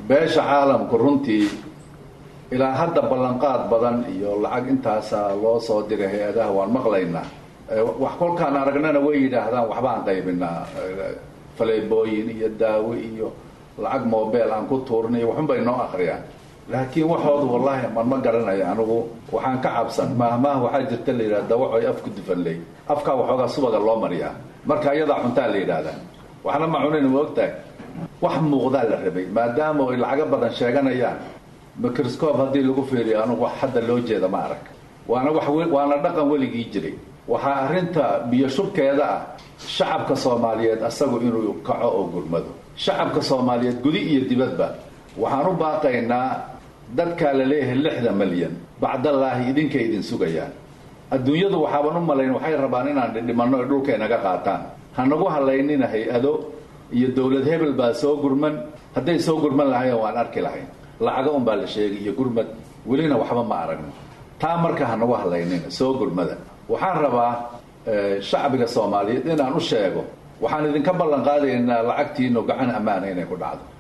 beesha caalamku runtii ilaa hadda ballanqaad badan iyo lacag intaasa loo soo diray hay-adaha waan maqlaynaa wax kolkaan aragnana way yidhaahdaan waxbaan qaybinaa faleebooyin iyo daawo iyo lacag mobile aan ku tuurnay waxun bay noo akriyaan laakiin waxoodu wallaahi man ma garanayo anigu waxaan ka cabsan maahmaah waxaa jirta la yidhahda dawacoy afku dufanley afkaa waxoogaa subaga loo mariyaa marka iyadaa cuntaa la yidhaahdaa waxna ma cunayn ma ogtahay wax muuqdaa la rabay maadaama ay lacago badan sheeganayaan microscope haddii lagu fiiriyo anugu wax hadda loo jeeda ma arag waana wax waana dhaqan weligii jiray waxaa arrinta biyo shubkeeda ah shacabka soomaaliyeed asagu inuu kaco oo gurmado shacabka soomaaliyeed gudi iyo dibadba waxaan u baaqaynaa dadkaa la leeyahay lixda malyan bacdallaahi idinkay idin sugayaan adduunyadu waxaaban u malayn waxay rabaan inaan dhidhimanno ay dhulka inaga qaataan hanagu halaynina hay-ado iyo dowlad hebel baa soo gurman hadday soo gurman lahayen waan arki lahayn lacago un baa la sheegay iyo gurmad welina waxba ma aragno taa marka hanagu halaynina soo gurmada waxaan rabaa shacbiga soomaaliyeed inaan u sheego waxaan idinka ballan qaadaynaa lacagtiinu gacan ammaana inay ku dhacdo